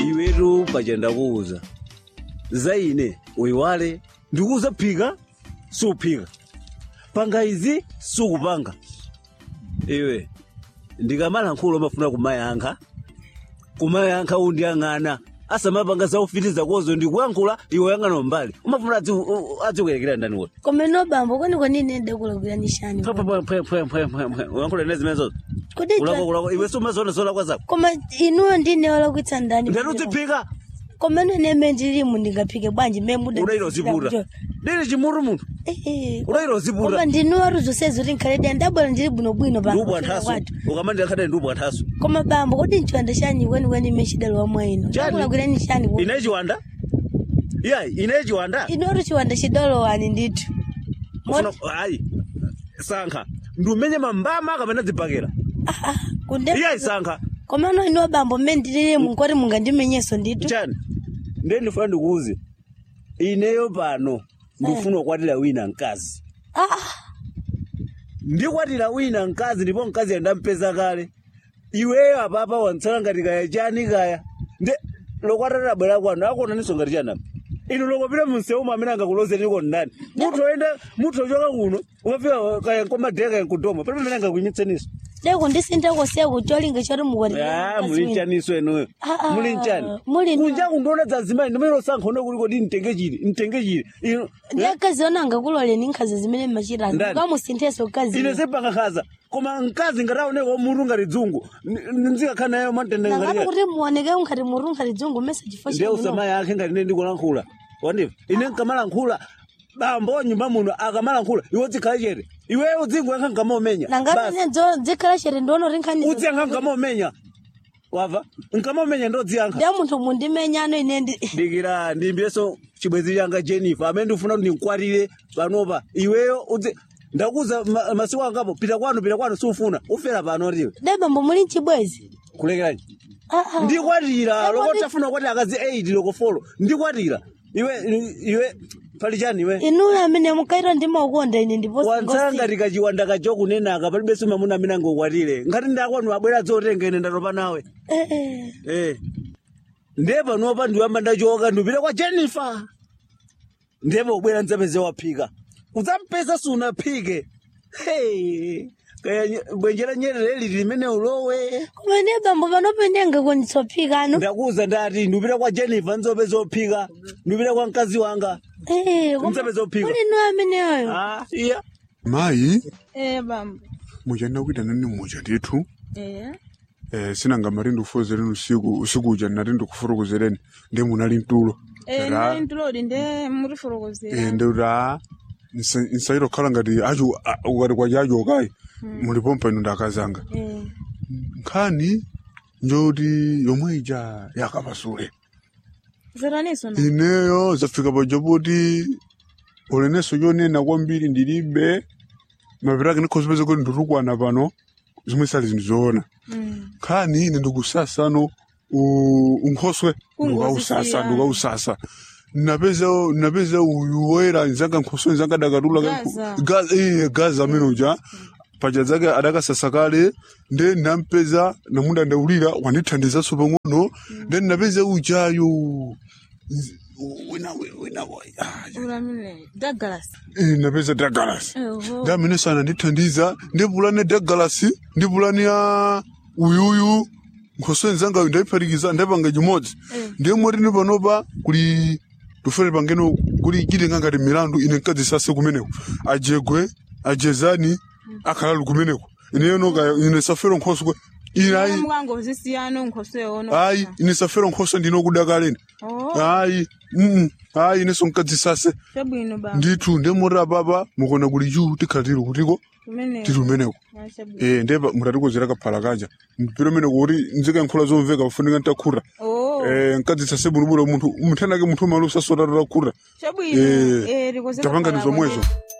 iwetu paja ndakuuza za ine uyiwale ndikuuza phika suphika panga izi sukupanga iwe ndikamala nkhulo mafuna kumayankha kumayankha undiyang'ana asamapanga zaufitiza kozo ndikuyankhula iwe yang'ana mbali umafuna adzikuyerekera ndani kuti koma ino bambo kwenikweni nende kulakulanishani uyankhula ine zimenezozo kodi ulakolako iwe sumazona zolakwa zako koma inuyo ndine walakwitsa ndani ndatiudziphika koma ino ine mmene ndilimu ndingaphike bwanji mmene muda udairo ziputa ndili chimuru munthu udairo ziputa koma ndinuwa ruzosezi kuti nkhaledi ndabwera ndili bwinobwino ndubwa nthasu ukamandira khadali ndubwa nthasu koma bambo kodi nchiwanda chani kwenikweni ime chidalowa mwa ino Chani? ndakulakwirani chani ku- ine chiwanda iya ine chiwanda inuyo chiwanda chidalowani ndithu Ufuna- ayi sankha ndiumenye mambama kamene dzibhakera kunde iya isankha koma no inuwa bambo mmene ndililimu nkoti mungandimenyeso ndithu chani ndiye ndifuna ndikuuze ineyo pano ndifuna kukwatira wina mkazi Ah, ndikwatira wina mkazi ndipo mkazi andampeza kale iweyo apapa wantsala ngati kaya chani kaya nde lokwatira bwera kwanu akuonaninso ngati chanapa inu lokopita munsewu amene angakulozeriko ndani muthu oyenda muthu ochoka kuno umafika kaya nkomadheka kaya nkudoma palibe amene angakuyimitseninso deko ndisinthako seku cholinga choti Ah, mukwatira muli mchaniso enuyo Ah, ah, muli mchani muli- kunja kundiona dzazimai ndimene sankha une kuliko di mtenge chili mtenge chili ino ndiyakazi ona angakuloleni nkhazi zimene mmachitani Ndani? kamusinthenso kazi ine sepangakhaza koma mkazi ngataoneka muru ngati dzungu nzikakhala nayo matenda nangapa ngati kuti muoneke nkhati muru nkhati dzungu mmese chifo ndiye usamayi akhe ngati ine ndikulankhula wandiva ine nkamalankhula bambo nyumba muno akamalankhula iwe udzikhala chete iweyo udzingoyankha nkamaumenya nangapa dzikhala chete ndiona kuti nkhani udziyankha nkamaumenya wava nkamaumenya ndodziyankha ndiye munthu mundimenyano ine ndi dikira ndimbireso chibwezi changa jennifer amene ndifuna kuti ndinkwatire panopa iweyo udzi ndakuza ma- masiku angapo pita kwanu pita kwanu sufuna ufera pano ndiwe de bambo muli mchibwezi kulekerani Ah, ah. ndikwatira Eko loko ndi- tafuna kwati akazi 8 loko folo ndikwatira iwe iwe pali chani iwe inuyo amene mukaita ndi maukonda ine ndiponso wantsala ngati kachiwanda kacho kunenaka palibenso mamuna amene angokwatire ngati ndakwanu abwera dzotenga ine ndatopa nawe Eh. ndiye panopa ndiwamba ndachoka ndipita kwa jennifer ndiye pobwera ndzapeze waphika udzampeza sunaphike Hey, kaya nye- bwenjera nyerere limene ulowe koma ndiye bambo panopo ine angakonditsophika anu ndakuza ndati ndipita kwa jennifer ndzopeza ophika ndipita kwa mkazi wanga Eh, koma Mdzapeza ophika. muli inuyo ameneyo Ah, iya mayi Eh bambo. muchanda kuita nani mucha ndithu Eh. eh, sinanga mari ndikufozereni usiku usiku uja nati ndikufurukuzereni ndi munali mtulo Eh Ra- ndi ntulodi nde muri forokozera. eh, ndira nsairo khala ngati acho a- ukati kwacha acho kai mulipompa ino ndakazanga Eh. nkhani njoti yomwe ija yakapasule Zeraniso na. ineyo zafika paja poti uleneso yonena kwambiri ndilibe mapirake ndikhozipeza kuti nditukwana pano zimwe sali zinthu zoona Mm. khani ine ndikusasano u- unkhoswe ndikausasa Kungozisiya. ndikausasa napeza napeza uyu woyera nzanga nkhoswe nzanga dakatula Gaza. Gaza- eh, gaza amene uja paja zake adakasasa kale nde nampeza namunda ndaulira wandithandizaso pang'ono nde napeza ujayo z- wina wina ah, Ulamile. Douglas. eh, napeza Douglas Eho. ndamene sana ndithandiza ndipulani Douglas ndipulani ya uyuyu nkhoswe nzangayo ndayiphatikiza ndapanga chimodzi ndiye moti ndi panopa kuli tufere pangeno kuli chitenga ngati milandu ine nkadzisase kumeneko ajegwe ajezani akhalalu kumeneko ineyo noka ine safero nkhoswe ine ayi Mwango zisiyano nkhoswe ono. ayi ine safero nkhoswe ndinokudakaleni Oh. ayi mm ayi ineso nkadzisase Chabwino bambo. ndithu ndemoti apapa mukona kuli juu tikhala tili kutiko Kumene. tili umeneko Ah, Chabwino. eh ndeba mutatikozera kaphala kaja mpiro mene kuti nzika nkhula zomveka kufunika ntakhura Oh. eh nkadzitsa sebulubula munthu muthenake munthu malusa sotatotakhura Chabwino. eh, Eh rikozera. tapanga ndi pala zomwezo bwino.